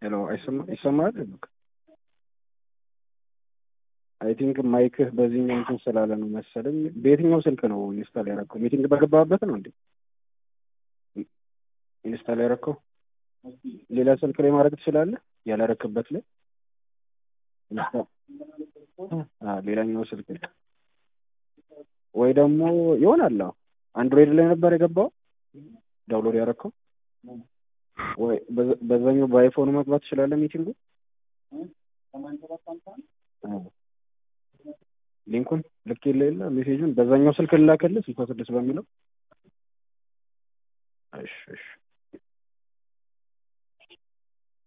ሄሎ ይሰማል? አይ ቲንክ ማይክህ በዚህኛው እንትን ስላለ ነው መሰለኝ። በየትኛው ስልክ ነው ኢንስታል ያደረከው? ሚቲንግ በገባበት ነው እንዴ ኢንስታል ያደረከው? ሌላ ስልክ ላይ ማድረግ ትችላለህ? ያላረክበት ላይ ሌላኛው ስልክ ወይ ደግሞ ይሆናል። አንድሮይድ ላይ ነበር የገባው ዳውንሎድ ያደረከው ወይ በዛኛው በአይፎኑ መግባት ትችላለህ ሚቲንጉ ሊንኩን ልክ የለ የለ ሜሴጁን በዛኛው ስልክ ልላከልህ ስልሳ ስድስት በሚለው እሺ እሺ